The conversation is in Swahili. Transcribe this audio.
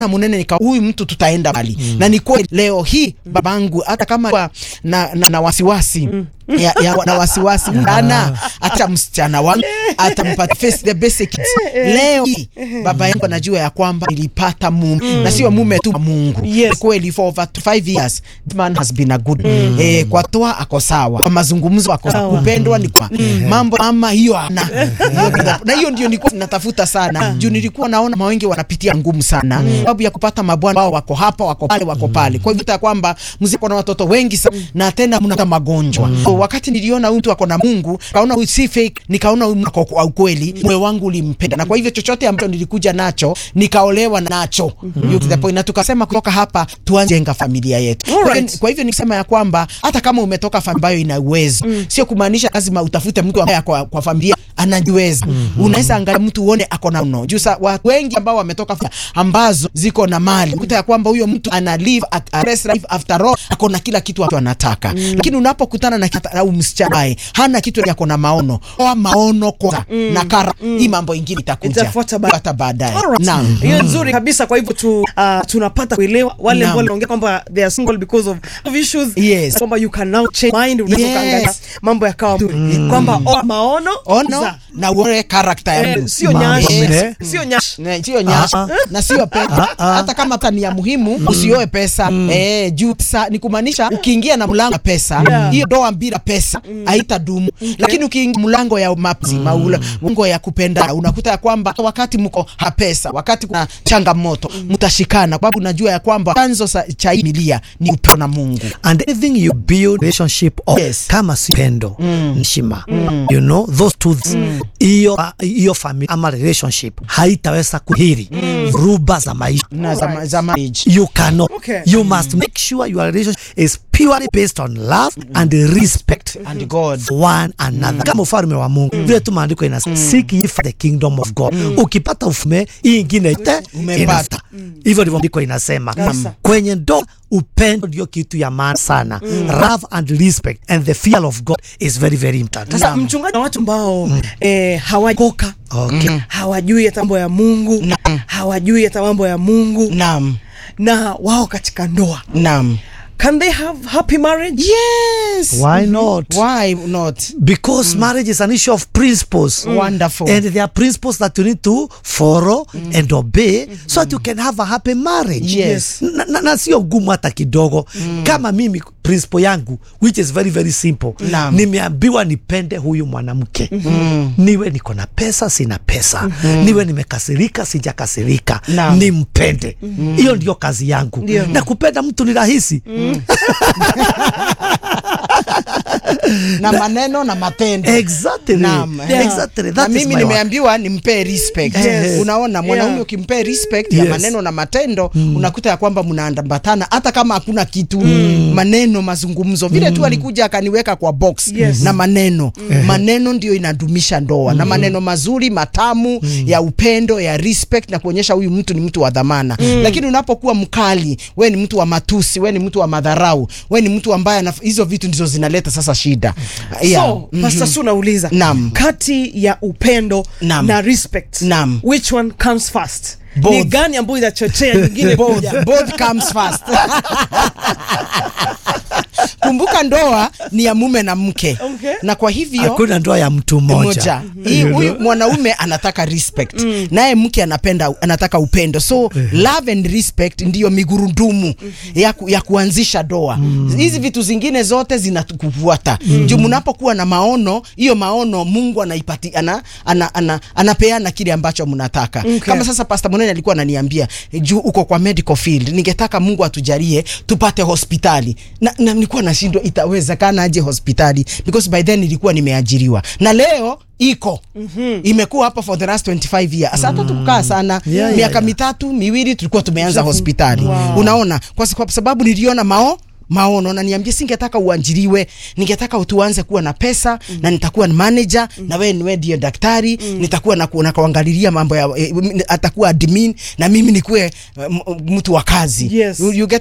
munene nika huyu mtu tutaenda mbali mm. na ni kweli leo hii babangu hata kama na, na, na wasiwasi mm. ya, ya, na wasiwasi sana hata msichana wangu atampata face the basic leo hii baba yangu anajua ya kwamba nilipata mume mm. na sio mume tu Mungu Yes. kweli for over five years this man has been a good mm. eh, kwa toa ako sawa kwa mazungumzo ako sawa Sawa. kupendwa ni kwa mambo ama hiyo ana na hiyo ndio nilikuwa natafuta sana juu nilikuwa naona mawengi wanapitia ngumu sana sababu ya kupata mabwana wao wako hapa wako pale wako pale kwa hivyo ita kwamba mziko na watoto wengi sana na tena mnapata magonjwa so, wakati niliona huyu mtu ako na Mungu kaona huyu si fake nikaona huyu mtu ako kwa ukweli moyo wangu ulimpenda na kwa hivyo chochote ambacho nilikuja nacho nikaolewa nacho You get the point. na tukasema kutoka hapa tuanze jenga familia yetu Kwa hivyo- Alright. kwa hivyo nikisema ya kwamba hata kama umetoka familia ambayo ina uwezo sio kumaanisha lazima utafute mtu ambaye kwa, kwa familia anajiweza unaweza angalia mtu uone ako na mno juu sa watu wengi ambao wametoka familia ambazo ziko na mali ukuta ya kwamba huyo mtu ana live a, a rest life after all ako na kila kitu watu anataka lakini unapokutana na kita- au msichana ambaye hana kitu yako na maono oa maono kwanza na kara hii mambo ingine itakuja Itafuata ba- hata baadaye Alright. naam hiyo nzuri kabisa kwa hivyo tu, uh, tunapata kuelewa wale Naam. ambao wanaongea kwamba they are single because of of issues Yes. kwamba you can now change mind unaweza Yes. ukaangalia mambo yakawa mzuri kwamba oh, maono ono za- na uone karakta ya eh, mtu sio Mambo nyash mne. sio nyash Ne, sio nyasha na sio pesa hata kama hata ni ya muhimu usioe pesa eh, juu pesa ni kumaanisha ukiingia na mlango ya pesa Yeah. hiyo doa bila pesa haitadumu lakini ukiingia mlango ya mapenzi maula mlango ya kupenda unakuta ya kwamba wakati mko ha pesa wakati kuna changamoto mtashikana kwa sababu unajua ya kwamba chanzo sa- cha hii milia ni upendo na Mungu and anything you build relationship of Yes. kama si pendo heshima you know those two things hiyo hiyo family ama relationship haitaweza kuhiri ruba za maisha na za, Alright. za marriage you cannot Okay. you must make sure your relationship is purely based on love and respect and God for one another kama ufalme wa Mungu vile tu maandiko inasema seek ye first the kingdom of God ukipata ufalme hii ingine yote Umepata. inafata hivyo ndivyo maandiko inasema Kabisa. kwenye ndoa upendo ndio kitu ya maana sana love and respect and the fear of God is very very important sasa mchungaji na watu ambao eh, hawakoka okay hawajui hata mambo ya Mungu hawajui hata mambo ya Mungu naam na wao katika ndoa naam can they have happy marriage yes why not why not because marriage is an issue of principles Wonderful. and there are principles that you need to follow and obey so that you can have a happy marriage Yes. na, na, na sio gumu hata kidogo kama mimi principle yangu which is very very simple Naam. nimeambiwa nipende huyu mwanamke niwe niko na pesa sina pesa niwe nimekasirika sijakasirika Naam. nimpende hiyo ndio kazi yangu Ndio. na kupenda mtu ni rahisi na maneno na matendo exactly Naam, Yeah. exactly na that is mimi my work. nimeambiwa nimpe respect Yes. unaona mwanaume Yeah. ukimpe respect ya Yes. maneno na matendo unakuta ya kwamba mnaambatana hata kama hakuna kitu maneno mazungumzo vile tu alikuja akaniweka kwa box Yes. na maneno maneno ndio inadumisha ndoa na maneno mazuri matamu ya upendo ya respect na kuonyesha huyu mtu ni mtu wa dhamana lakini unapokuwa mkali we ni mtu wa matusi we ni mtu wa madharau we ni mtu ambaye anaf- hizo vitu ndizo zinaleta sasa shida Yeah. so Pastor Su nauliza Naam. kati ya upendo Naam. na respect Naam. which one comes first Both. ni gani ambayo inachochea nyingine both, kuja? both comes first kumbuka ndoa ni ya mume na mke Okay. na kwa hivyo hakuna ndoa ya mtu mmoja moja hii huyu mwanaume anataka respect naye mke anapenda anataka upendo so love and respect ndiyo migurudumu ya, ku, ya kuanzisha ndoa hizi vitu zingine zote zinakufuata juu mnapokuwa na maono hiyo maono Mungu anaipati ana, ana, ana, anapeana kile ambacho mnataka Okay. kama sasa Pastor Munene alikuwa ananiambia juu uko kwa medical field ningetaka Mungu atujalie tupate hospitali na, na nilikuwa nashindwa itawezekana aje hospitali because by then nilikuwa nimeajiriwa na leo iko imekuwa hapa for the last 25 years sasa hata tukukaa sana Yeah, yeah, miaka yeah. mitatu miwili tulikuwa tumeanza hospitali Wow. unaona kwa, kwa sababu niliona mao maono na niambie, singetaka uajiriwe, ningetaka utuanze kuwa na pesa mm. na nitakuwa ni manager mm. na wewe niwe ndio daktari mm. nitakuwa na kuona kuangalilia mambo ya eh, atakuwa admin na mimi nikuwe uh, mtu wa kazi Yes. you, you get